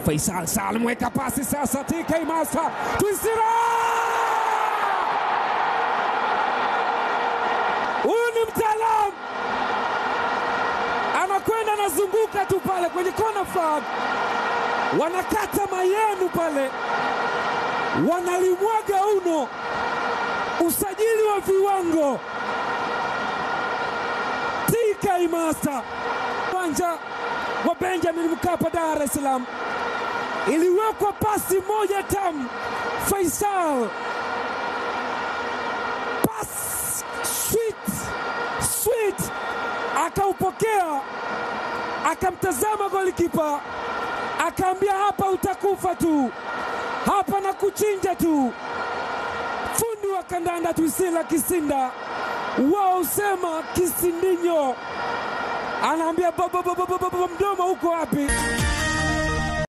Faisal Salum weka pasi sasa, TK Master Twisira, huyu ni mtaalamu, anakwenda anazunguka tu pale kwenye kona flag, wanakata mayenu pale, wanalimwaga uno, usajili wa viwango. TK Master, uwanja wa Benjamin Mkapa, Dar es Salaam, iliwekwa pasi moja tamu. Faisal pas sweet sweet, akaupokea akamtazama golikipa akaambia, hapa utakufa tu, hapa na kuchinja tu. Fundi wa kandanda Twisila Kisinda wao usema kisindinyo, anaambia baba, baba, baba, mdomo uko wapi?